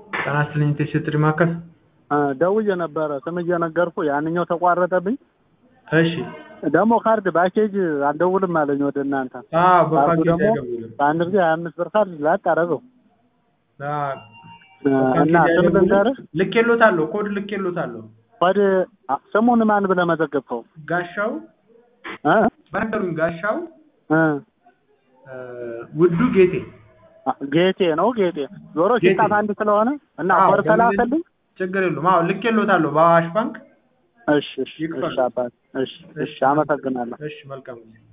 ጤና ይስጥልኝ ቴስት ማዕከል ደውዬ ነበረ ስም እየነገርኩ ያንኛው ተቋረጠብኝ። እሺ ደግሞ ካርድ ባኬጅ አልደውልም አለኝ ወደ እናንተ። አዎ ካርዱ በፓኬጅ ደግሞ አይደውልም በአንድ ጊዜ ሀያ አምስት ብር ካርድ ላጥ አደረገው አዎ፣ እና በፓኬጅ ስም አይደውልም። ልንገርህ ልኬሎታለሁ ኮድ ልኬሎታለሁ ወደ ስሙን ማን ብለህ መዘገብከው? ጋሻው እ? በነገሩኝ ጋሻው እ? እ፣ ውዱ ጌቴ ጌቴ ነው ጌቴ ዞሮ ጌቴ። ሲጣፍ አንድ ስለሆነ እና አዎ፣ ኮድ ተላከልኝ። ችግር የለውም አዎ ልኬሎታለሁ በአዋሽ ባንክ እሺ እሺ ይክፈል። እሺ አባት እሺ እሺ አመሰግናለሁ። እሺ መልካም ጊዜ